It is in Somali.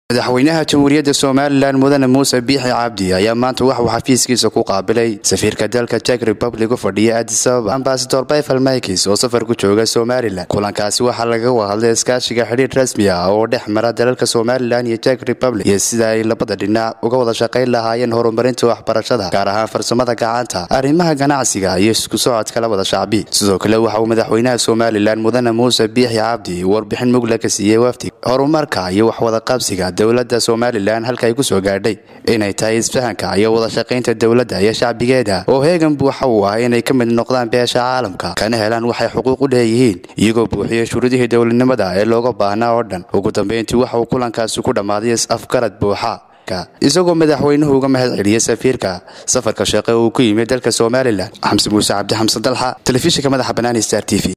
madaxweynaha jamhuuriyadda somalilan mudane muuse biixi cabdi ayaa maanta waxuu xafiiskiisa ku qaabilay safiirka dalka jek republic u fadhiya adis ababa ambasador bayfal maykis oo safar ku jooga somalilan kulankaasi waxaa laga wahadlay iskaashiga xidhiir rasmi ah oo dhex mara dalalka somalilan iyo jek republic iyo sida ay labada dhinac uga wada shaqayn lahaayeen horumarinta waxbarashada gaar ahaan farsamada gacanta arrimaha ganacsiga iyo isku socodka labada shacbi sidoo kale waxa uu madaxweynaha somalilan mudane muuse biixi cabdi warbixin mugla ka siiyey wafdi horumarka iyo waxwada qabsiga dowladda somalilan halka ay ku soo gaadhay inay tahay isfahanka iyo wada shaqaynta dowladda iyo shacbigeeda oo heegan buuxa uu ah inay ka mid noqdaan beesha caalamka kana helaan waxay xuquuq u leeyihiin iyagoo buuxiyey shuruudihii dowladnimada ee looga baahnaa oo dhan ugu dambeyntii waxa uu kulankaasi ku dhammaaday is-afgarad buuxa isagoo madaxweynuhu uga mahad celiyey safiirka safarka shaqe uu ku yimid dalka somalilan xamse muuse cabdi xamse dalxa telefishinka madaxa banaani star t v